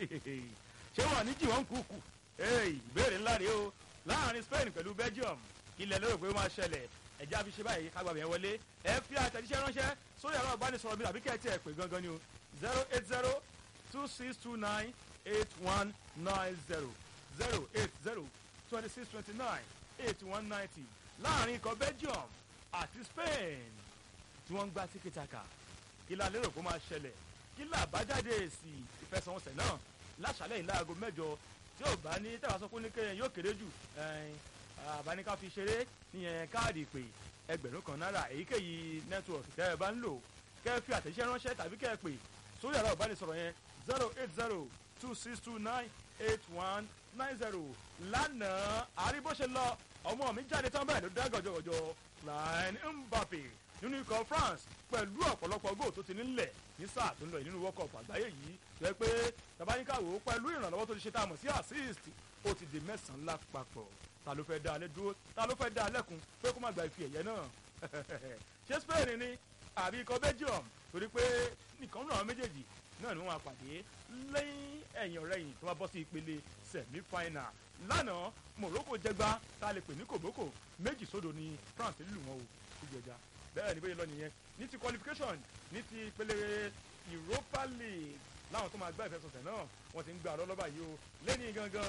ṣé wọn ní jìwọ́n kúkú ìbéèrè ńlá rèé o láàrin Spain pẹ̀lú Belgium ilẹ̀ lérò pé ó máa ṣẹlẹ̀ ẹ̀já fi ṣe báyìí kágbàgbé yẹn wọlé ẹ fi àtẹ̀jíṣẹ́ ránṣẹ́ sórí ẹ̀rọ ìbánisọ̀rọ̀ mi àbí kẹ́ẹ̀tì ẹ̀ pé gangan ni o zero eight zero two six two nine eight one nine zero zero eight zero twenty six twenty nine eight one ninety láàrin ikọ̀ Belgium àti Spain tí wọ́n ń gbá tíkítàkà kí la lérò kó máa ṣẹlẹ̀ kí la àbájáde èsì ìfẹsẹ̀wọnsẹ̀ náà láṣálẹ̀ yìí láago mẹ́jọ tí ò bá ní tẹ́wàá sọ pé ní kéèyàn yóò kéré jù àbáníká fi ṣeré níyẹn káàdì ìpè ẹgbẹ̀rún kan náírà èyíkéyìí nẹ́tíwọ̀kì tẹ́ ẹ bá ń lò kẹ́ ẹ fi àtẹ̀jíṣẹ́ ránṣẹ́ tàbí kẹ́ ẹ pè sórí ẹ̀rọ ìbánisọ̀rọ̀ yẹn zero eight zero two six two nine eight one nine zero lánàá àrí bó ṣe lọ ọmọ mi jáde tán bẹ́ẹ̀ ló dá gọ̀jọ̀gọ̀jọ̀ Line Mbappe nínú ikọ̀ France pẹ̀lú ọ̀pọ̀lọpọ̀ góò tó ti nílẹ̀ ní sáà tó ń lọ yìí nínú World Cup àgbáyé yìí tó yẹ pé tabaníkàwò pẹ̀lú ìrànlọ́wọ́ tó ti ṣe tá a mọ̀ sí assist ó ti di mẹ́sàn-án lápapọ̀ ta ló fẹ́ dá alẹ́ dúró ta ló fẹ́ dá alẹ́kùn pé kó má gba ìfi ẹ̀yẹ náà ṣé Spain ni àbí ikọ̀ Belgium torí pé nìkan náà méjèèjì náà ni wọ́n máa pàdé lẹ́yìn ẹ̀yìn ọ̀rẹ́yìn tó bá bọ́ sí ìpele semi final lánàá Morocco jẹgba tá a lè pè ní kòbókò méjì sódò ní France lù wọn o ìjẹjà bẹ́ẹ̀ ni bóyá lọ nìyẹn ní ti qualification ní ti ìpele Europa League láwọn tó máa gbá ìfẹsọ̀tẹ̀ náà wọ́n ti ń gbà lọ́lọ́bà yìí o lẹ́ni gangan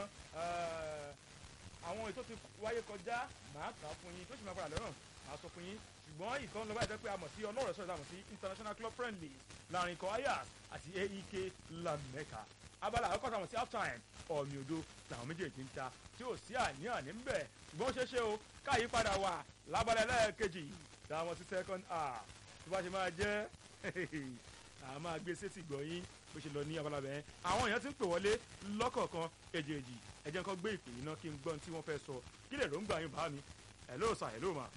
àwọn ètò ti wáyé kọjá màá kà á fún yín tó sì máa padà lọ́rùn màá sọ fún yín ṣùgbọ́n ìkan lọ́ba ìjẹ́ pé a mọ̀ sí ọlọ́rọ̀ sọ̀rọ̀ àmọ̀ sí international club friendly láàrin ikọ̀ Ajax àti AEK Lamẹ́ka abala àkọ́kọ́ sàmọ̀ sí half time ọ̀mì òdo làwọn méjèèjì ń ta tí ò sí àní-àní ń bẹ̀ ṣùgbọ́n ó ṣeé ṣe o káyí padà wà lábalẹ̀ lẹ́ẹ̀kejì táwọn sí second half tó bá ṣe máa jẹ́ a máa gbé sétí gbọ̀nyín bó ṣe lọ ní abala bẹ́ẹ̀ àwọn èèyàn ti ń pè wọlé lọ́kọ̀ọ̀kan èjèèjì ẹ jẹ́ kó gbé ìpè yìí náà kí n gbọ́n tí wọ́n fẹ́ sọ kí lè ròǹgbà yín bá mi hello sir hello ma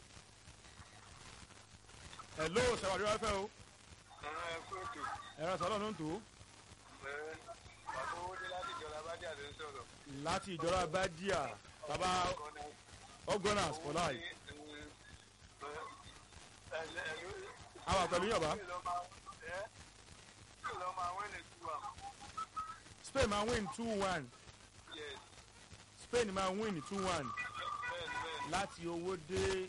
hello sir wà lórí afẹ́ o ẹ̀rọ sọ̀rọ̀ ló ń tó láti ìjọba bádíà bàbá ọgọ́nàs for life àwa pẹ̀lú yọ̀bá Spain máa win two one Spain máa win two one láti owó dé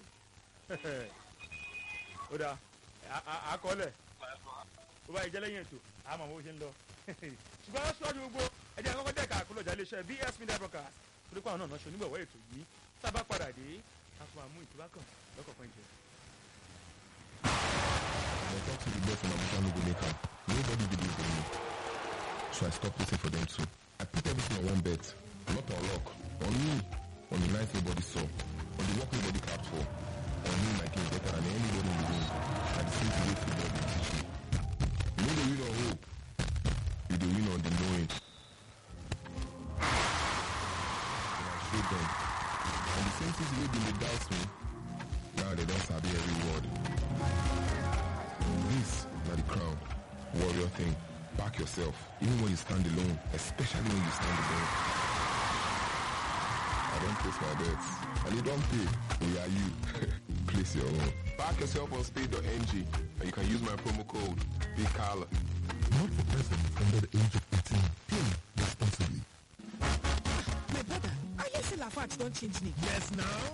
ó dáa àkọọ́lẹ̀ ó bá ìjẹ́ lẹ́yìn ètò àmọ́ bó ṣe ń lọ ṣùgbọ́n ṣíwájú gbogbo ẹ̀jẹ̀ àkọ́kọ́ dẹ́ka àkọlọ̀jà iléeṣẹ́ BS Media Broadcast torí pé àwọn náà náà ṣe onígbọ̀wọ́ ètò yìí tá a bá padà dé a tún máa mú ìtura kan lọ́kọ̀ọ̀kan jẹ. I talk to the boy from Abuja no go make am. Nobody believe in me. So I stop waiting for them too. I put everything on one bet. Not on luck. On me. On the night nobody saw. On the work nobody clapped for. On me my game better than anybody in the room. At the same time wey football dey teach me. You no dey win on hope. You dey win on the knowing. And I show them. And the same things wey bin dey doubt me. Now they don sabi every word. This na the crown. Warrior thing. Back yourself. Even when you stand alone. Especially when you stand alone. I don't place my bets. And you don't pay. We are you. place your own. Back yourself on speed.ng and you can use my promo code BIGCALLA. Not for persons under the age of 18. Play responsibly. My brother, I hear say Lafarge don change name. Yes, now.